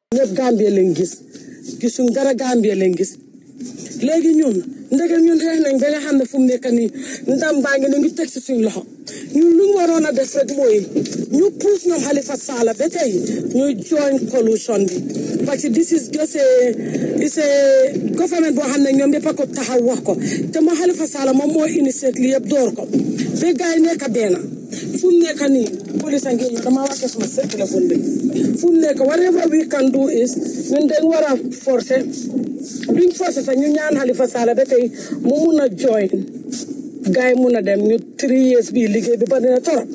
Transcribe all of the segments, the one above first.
ñëpp Gambie lañ gis gisuñ dara Gambie lañ gis léegi ñun ndegem ñun xeex nañ ba nga xam ne fu mu nekk nii ndam baa ngi ne ngi teg si suñ loxo ñun lu ñu waroon a def rek mooy ñu puus ñoom Halifa Sallah ba tey ñuy join coalition bi parce que this is just a is a government boo xam ne ñoom ñëpp a ko taxaw wax ko te moo Halifa Sallah moom moo initié li yëpp door ko ba gars yi nekk benn fu mu nekk nii police a ngi ñëw damaa wàcce suma sa téléphone bi fu mu nekk whatever we can do is ñun dañ war a forcer duñ forcer sax ñu ñaan Halifa Sallah ba tey mu mun a join gars yi mun a dem ñu three years bii liggéey bi ba dina torop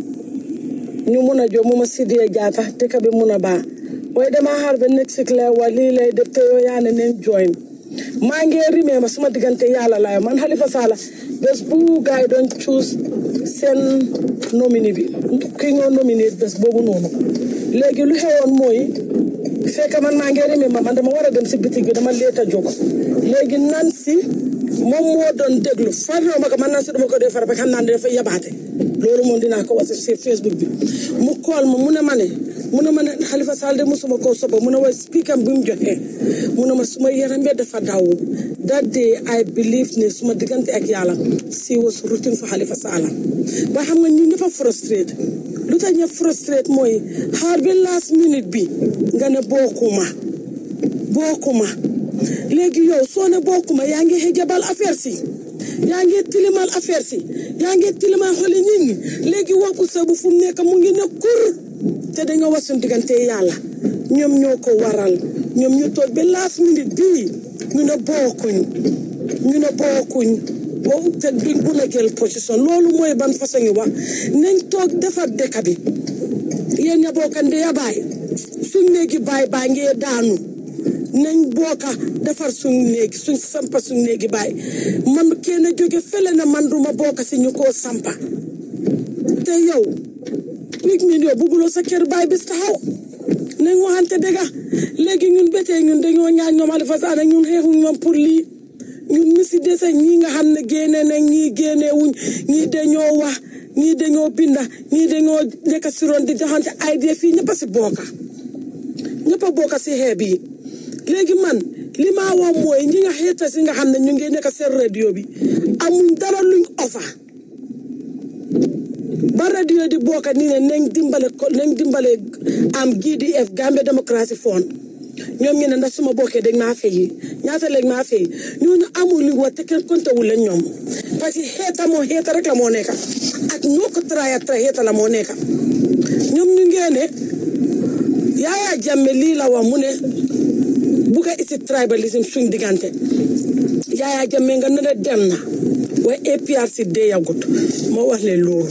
ñu mun a jox mu ma sidee jaata dëkk bi mun a baax waaye damaa xaar ba next week lay wax lii lay def te yoo yaa ne neen join maa ngi rimee ma suma diggante yàlla laay man Halifa Sallah bés bu gars yi doon choose seen nomine bi ki ñoo nominé bés boobu noonu léegi lu xewoon mooy fekk man maa ngi rimee ma man dama war a dem si bitig bi dama leet a jóg léegi nan si moom moo doon déglu faroo ma ko man nan si dama ko dee fara ba xam naa ne dafa yabaate loolu moom dinaa ko wax si Facebook bi mu kool ma mu ne ma ne mu ne ma ne Halifa Sallah de musuma koo soba mu ne wa speaker bi mu joxee mu ne ma suma yaram bi dafa daw that day I believe ne suma diggante ak yàlla si was rooting for Halifa Sallah ba xam nga ñu ñëpp a frustrate lu tax ñëpp frustrate mooy xaar bi last minute bi nga ne bokkuma bokkuma léegi yow soo ne bokkuma yaa ngi xëjabal affaire si yaa ngi tilimal affaire si yaa ngi tilimal xoli nit ñi léegi wax bu sa bu fu mu nekk mu ngi ne kur te dañoo wax suñu diggante yàlla ñoom ñoo ko waral ñoom ñu toog ba last minute bii ñu ne bokkuñ ñu ne bokkuñ boobu te duñ bu la jël position loolu mooy ban façon ngi wax nañ toog defar dëkk bi yéen ña bokkande ya baay suñ néegi baay baa ngee daanu nañ bokka defar suñ néegi suñ sampa suñ néegi baay man kenn jóge fele na man duma bokka si ñu koo sampa te yow nit ñi yow bugguloo sa kër baay bis taxaw nañ waxante dëgga léegi ñun betee ñun dañoo ñaan ñoom Halifa Sallah ñun xeexuñ ñoom pour lii ñun mi si dese ñii nga xam ne génne nañ ñii génne wuñ ñii dañoo wax ñii dañoo binda ñii dañoo nekk si ron di joxante idée fii ñëpp a si bokka ñëpp a bokka si xeeb yi léegi man li ma wax mooy ñi nga xeeta si nga xam ne ñu ngi nekk seen radio bi amuñ dara luñ ofa ba radio di bokka nii ne nañ dimbale ko nañ dimbale am GDF Gambia Democracy Fund ñoom ñu ne ndax suma bokkee dañ maa fay ñaata lañ maa fay ñooñu amul li wax te kenn konte wu leen ñoom parce que xeeta moo xeeta rek la moo nekka ak ñoo ko traya tra xeeta la moo nekka ñoom ñu ngee ne Yaya Jammeh lii la wax mu ne bugga isi tribalism suñ diggante Yaya Jammeh nga ne de dem na waaye APRC dee yagut ma wax leen loolu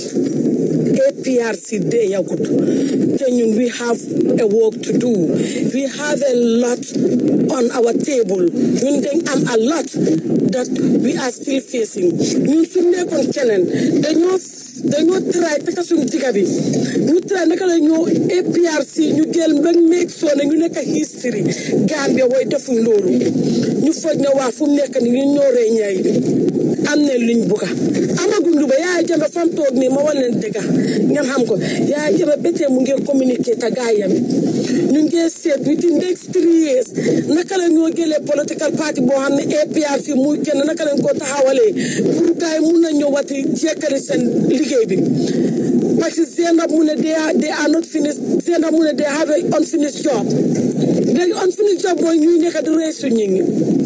APRC dee yagut te ñun we have a work to do we have a lot on our table ñun dañ am a lot that we are still facing ñun su nekkoon keneen dañoo dañoo try taka suñu digga bi ñu try naka la ñoo APRC ñu jël mbag meeg soo ne ñu nekk history Gambia way defuñ loolu ñu foog ne waa fu mu nekk ni ñu ñoo rey ñaay bi am ne luñ bugga amaguñ lu ba Yaya Jammeh fam toog nii ma wan leen dëgga ngeen xam ko Yaya Jammeh betee mu ngi communiquer ta gaayam ñu ngi seet within next three years naka la ñoo jëlee political party boo xam ne APRC muy kenn naka lañ ko taxawalee pour gars yi mun na ñëwati jekkali seen liggéey bi parce que Zeynab mu ne they are they are not finished Zeynab mu ne they have a unfinished job léegi unfinished job mooy ñuy nekk di rey suñu ñi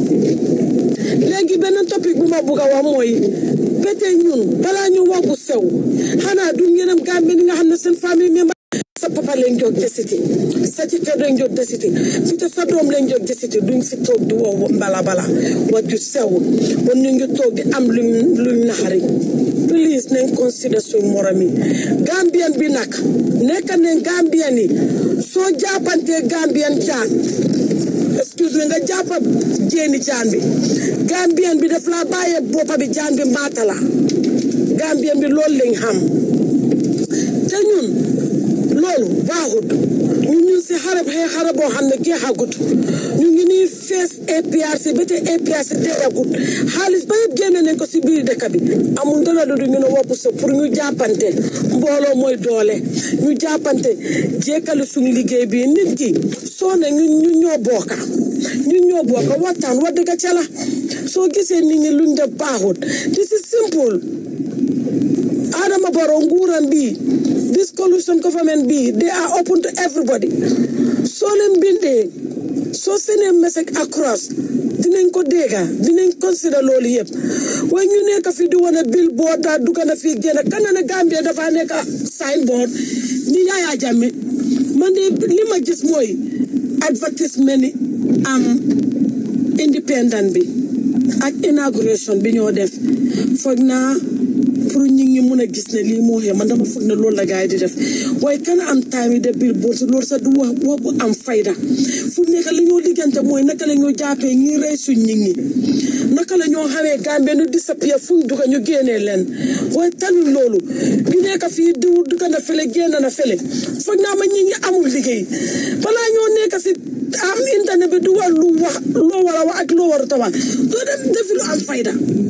léegi beneen topic bu ma bugg a wax mooy bete ñun balaa ñu wax bu sew xanaa duñ yërëm Gambie ni nga xam ne seen famille membre sa papa leen jóg desiti sa jëkkër leen jóg desiti peut sa doom leen jóg desiti duñ fi toog di wow mbala bala wax ju sew bon ñu ngi toog di am luñ luñ naxari please nañ consider suñ morom yi Gambien bi nag nekk nañ Gambien yi soo jàppantee Gambien jaan excuse me nga jàppa jéeni jaan bi Gambien bi daf laa bàyyee boppa bi jaan bi maata la Gambien bi loolu lañ xam te ñun loolu baaxut ñu ñu si xare xee xare boo xam ne jeexagut ñu ngi nii fees APRC ba tey APRC deeyagut xaalis ba yëpp génne nañ ko si biir dëkk bi amul dara du ñu ne wopp sa pour ñu jàppante mbooloo mooy doole ñu jàppante jekkali suñu liggéey bi nit ki soo ne ñu ñu ñoo bokka ñu ñoo bokka waxtaan wa dëgg ca la soo gisee nit ñi luñ def baaxut this is simple Adama Barrow nguuram bi this coalition government bi they are open to everybody soo leen bindee soo seenee message across dinañ ko dégga dinañ consider loolu yëpp waaye ñu nekk fi di wane billboard daa dugg na fii génn kan na ne Gambia dafa nekk signboard ni Yaya Jammeh man de li ma gis mooy advertisement ni am independent bi ak inauguration bi ñoo def foog naa pour ñi ngi mun a gis ne lii moo xew man dama foog ne loolu la gars yi di def waaye kan am time yi de billboard loolu sax du wax wax bu am fayda fu nekk la ñoo liggante mooy naka la ñoo jàppee ñi rey suñ ñi ñi naka la ñoo xamee Gambie nu disappear fu ñu dugg ñu génnee leen waaye taluñ loolu ñu nekk fii diw dugg na fële génn na fële foog naa ma ñi ñi amul liggéey balaa ñoo nekk si am internet bi du wax lu wax loo war a wax ak loo war a wax doo dem defi lu am fayda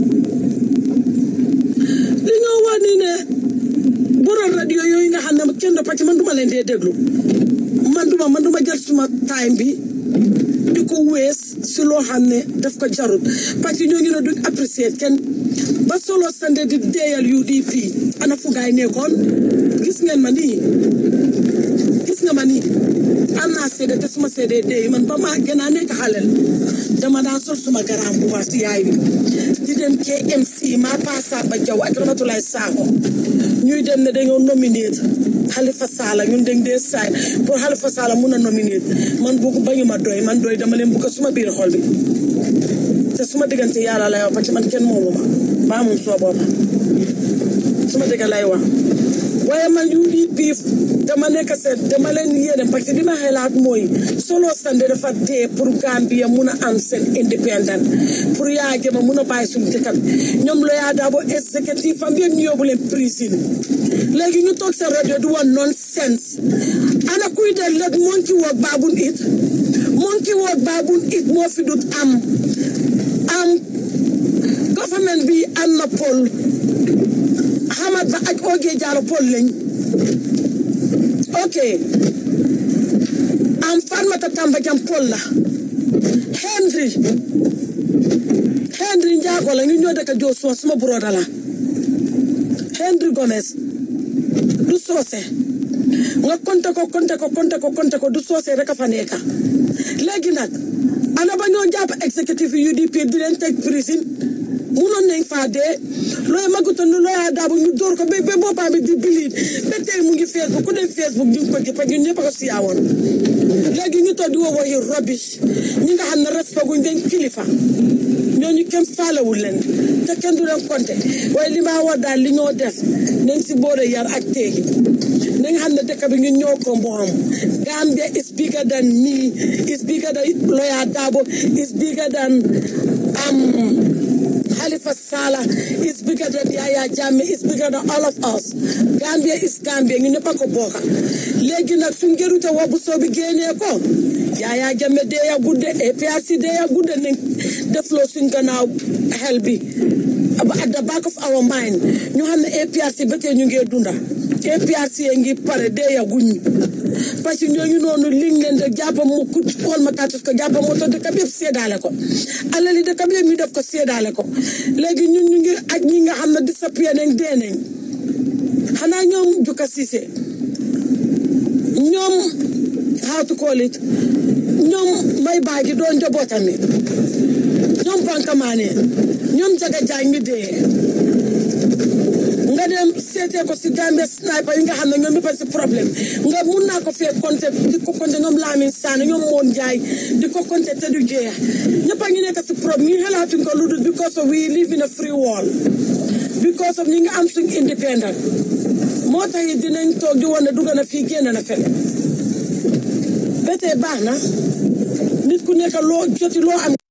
li nga wax nii ne borom rajo yooyu nga xam ne kenn do parce que man duma leen dee déglu man duma man duma jël suma time bi di ko wees si loo xam ne daf ko jarut parce que ñoo ngi ne duñ apprécier kenn ba solo sande di deeyal UDP ana fu gaay nekkoon gis ngeen ma nii gis nga ma nii am naa seede te suma seede deey man ba ma gën a nekk xalel dama daan sol suma garaam bu baax si yaay bi di dem KMC maa pasa ba jaw ak Ramatulaay Sakho ñuy dem ne dañoo nominate Halifa Sallah ñun dañ dee saay pour Halifa Sallah mun a nominate man bugg bañu ma doy man doy dama leen bugg suma biir xol bi te suma diggante yàlla lay wax parce que man kenn moomu ma maa moom suma bopp suma dëgg lay wax waaye man UDP dama nekk seet dama leen yéene parce que li ma xelaat mooy solo sande dafa dee pour Gambia mun a am seen independent pour yaa jëma mun a bàyyi suñu dëkk bi ñoom la yaa daabo exécutif am yëpp ñu yóbbu leen prison léegi ñu toog seen rajo di wax nonsense ana kuy de let monkey work baabun it monkey work baabun it moo fi dut am am government bi am na pol Hamad Ba ak Oge Jallow pol lañ ok am Fatoumatta Tamba Jam pol la Henry Henry Njaago la ñu ñoo dëkk Joosua suma broda la Henry Gomez du soose nga konte ko konte ko konte ko konte ko du soose rek a fa nekka léegi nag ana ba ñoo jàpp exécutif UDP di leen teg prison munoon nañ faa dee looy magutoon nu looyaa daabu ñu dóor ko ba ba boppam bi di biliit ba tey mu ngi Facebook ku dem Facebook di nga ko gis parce que ñun ñëpp a ko siyaawoon léegi ñu toog di woo waxi rubbish ñi nga xam ne respect guñ dañ kilifa ñooñu kenn faalewul leen te kenn du leen compté waaye li ma wax daal li ñoo def nañ si boole yar ak teegi nañ xam ne dëkk bi ñun ñoo ko moom Gambia is bigger than me is bigger than Lawyer Darboe is bigger than um Halifa Sallah is bigger than Yaya Jammeh is bigger than all of us Gambia is Gambia ñu ñëpp a ko bokka léegi nag suñ gërute wobu soo bi génnee ko Yaya Jammeh dee ya gudde APRC dee ya gudde nañ defloo suñ gannaaw xel bi at the back of our mind ñu xam ne APRC ba tey ñu ngi dunda APRC ngi pare dee ya guñ parce que ñooñu noonu liñ leen de jàppa mu ku xool ma kàttus ko jàppa moo tax dëkk bi yëpp seedaale ko alali dëkk bi yëpp ñu def ko seedaale ko léegi ñun ñu ngi ak ñi nga xam ne disappear nañ dee nañ xanaa ñoom jukka siise ñoom how to call it ñoom may baagi doon njabootami ñoom bankamaane ñoom jaga jaay mi dee nga dem seetee ko si Gambia sniper yi nga xam ne ñoom ñëpp si problème nga mun naa ko fee compter di ko compter ñoom Lamin Sane ñoom Moon Njaay di ko compter te du jeex ñëpp a ngi nekk si problème ñu xelaatuñ ko lu dul because of we live in a free world because of ñi nga am suñ independent moo tax it dinañ toog di wane dugg na fii génn na fele ba tey baax na nit ku nekk loo joti loo am